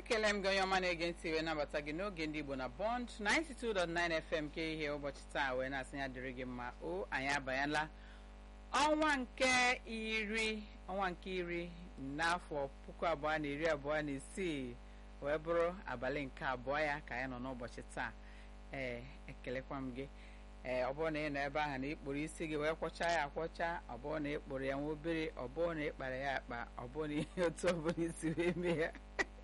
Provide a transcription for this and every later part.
ekele m gị onye ọma na-ege ntị wee nabata gị n'oge ndị igbo na bond 92.9 fm ke ihe ụbọchị taa wee na-asị ya dịrị gị mma o anyị abanyela ọnwa nke iri ọnwa nke iri n'afọ puku abụọ na iri abụọ na isii wee bụrụ abalị nke abụọ ya ka anyị nọ n'ụbọchị taa ee ekelekwa m gị ee ọ bụrụ na ị nọ ebe ahụ na ịkpụrụ isi gị wee kwọcha ya akwọcha ọ bụrụ na ịkpụrụ ya nwa obere ọ bụrụ na ịkpara ya akpa ọ bụrụ na ihe otu ọ bụla isi wee mee ya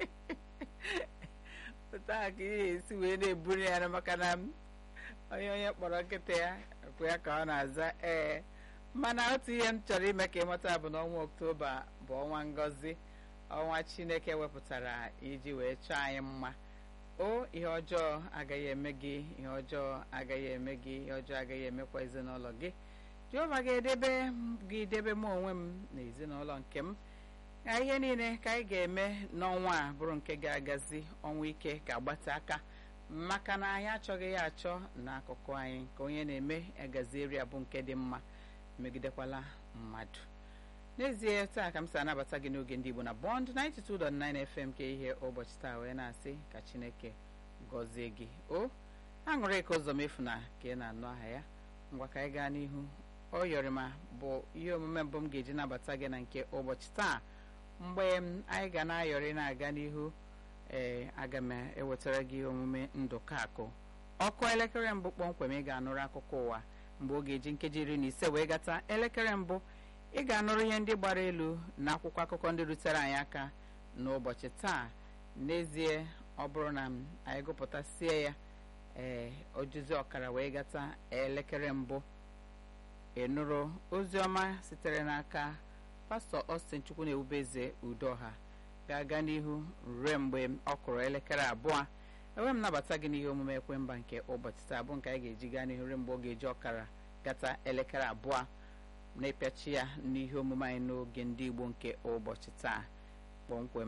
otu ahụ ka ihe esi wee na-eburu ya maka na onye onye kpọrọ nkịta ya kwụ ya ka ọ na-aza ee mana otu ihe m chọrọ ime ka ịmata bụ na ọnwa oktoba bụ ọnwa ngọzi ọnwa chineke wepụtara iji wee chọọ anyị mma o ihe ọjọọ agaghị eme gị ihe ọjọọ agaghị eme gị ihe ọjọọ agaghị emekwa ezinụlọ gị jehova ga-edebe gị debe m onwe m na ezinụlọ nke m ka ihe niile ka anyị ga-eme n'ọnwa a bụrụ nke ga-agazi ọnwa ike ga-agbate aka maka na anyị achọghị ya achọ n'akụkụ anyị ka onye na-eme agazieri abụ nke dị mma megidekwala mmadụ n'ezie taa ka m si anabata gị n'oge ndị Igbo na Bond 92.9 FM ka ihe ụbọchị taa wee na-asị ka Chineke gọzie gị o aṅụrị ka ụzọ mefu na ka ị na-anụ aha ya ngwa ka anyị gaa n'ihu ọ yọrịma bụ ihe omume mbụ m ga-eji nabata gị na nke ụbọchị taa mgbe anyị ga na-ayọrị na-aga n'ihu ee aga m ewetara gị omume ndụka akụ ọkụ elekere mbụ kpọmkwem ị ga-anụrụ akụkọ ụwa mgbe ọ ga-eji nkeji iri na ise wee gata elekere mbụ ị ga-anụrụ ihe ndị gbara elu na akwụkwọ akụkọ ndị rutere anyị aka n'ụbọchị taa n'ezie ọ bụrụ na anyị gụpụtasie ya ee ojuzi ọkara wee gata elekere mbụ ịnụrụ ozi ọma sitere n'aka pastọ Austin Chukwu na ewubeze udoha ga-aga n'ihu ruo mgbe ọ kụrụ elekere abụọ enwe m nabata gị n'ihe omume ekwemba nke ụbọchị taa bụ nke anyị ga-eji gaa n'ihu ruo mgbe ọ ga-eji ọkara gata elekere abụọ na-epiachi ya n'ihe omume anyị n'oge ndị Igbo nke ụbọchị taa kpọmkwem